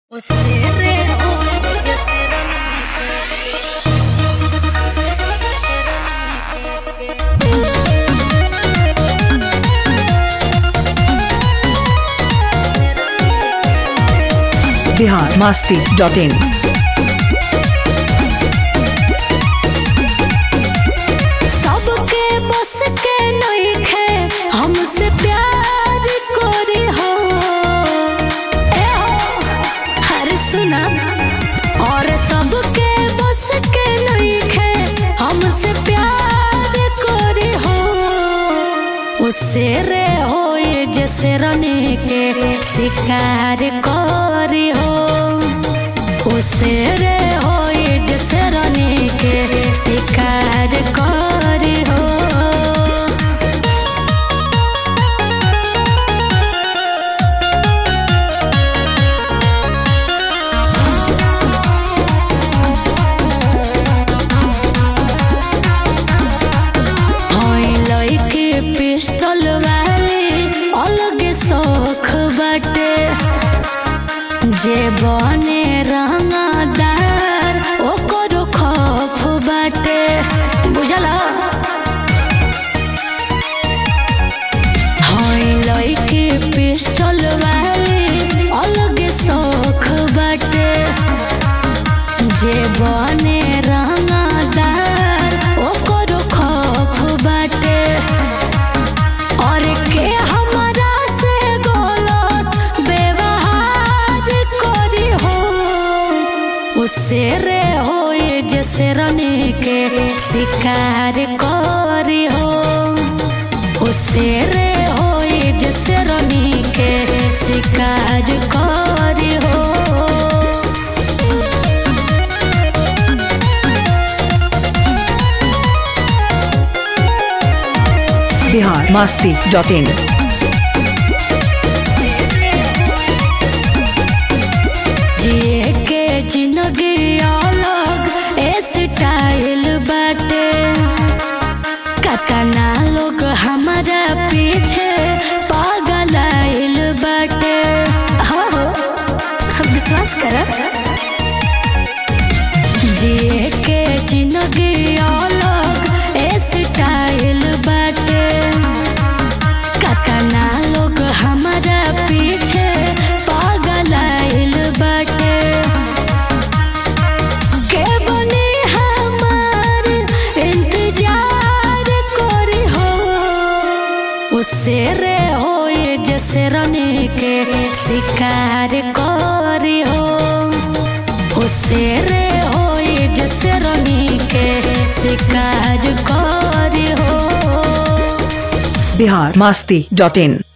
Você errou, podia ser Bihar Masti dot in सबके बस के नइखे हमसे प्यार कोरी हो ए हो हर सुना और सबके बस के नइखे हमसे प्यार कोरी हो उससे रे हो ये जैसे रने के शिकार कोरी हो उसे रे हो ये जैसे रने के शिकार कोरी हो होई लइके पिस्टल वाली अलग शौख बाटे जे बने रंगदार ओकर खौफ बाटे बुझला होई लइके पिस्टल वाली अलग शौख बाटे जे बने रंगदार ओकर खौफ बाटे और के हमरा से गलत व्यवहार करी हो उससे रे हो ये जैसे रने के शिकार करी हो उससे रे हो ये जैसे रने के शिकार करी हो बिहार मास्ती डॉट इन जिए के जिंदगी अलग ए स्टाइल बाटे कतना लोग हमारा पीछे पागल आइल बाटे हो हो विश्वास कर जिए के जिंदगी अलग ए स्टाइल बाटे कतना लोग हमारा पीछे पागल आइल बाटे के बने हमार इंतजार करी हो उससे रे हो ये जैसे रने के शिकार करी हो उससे रे हो ये जैसे रने के शिकार करी हो बिहार मास्ती डॉट इन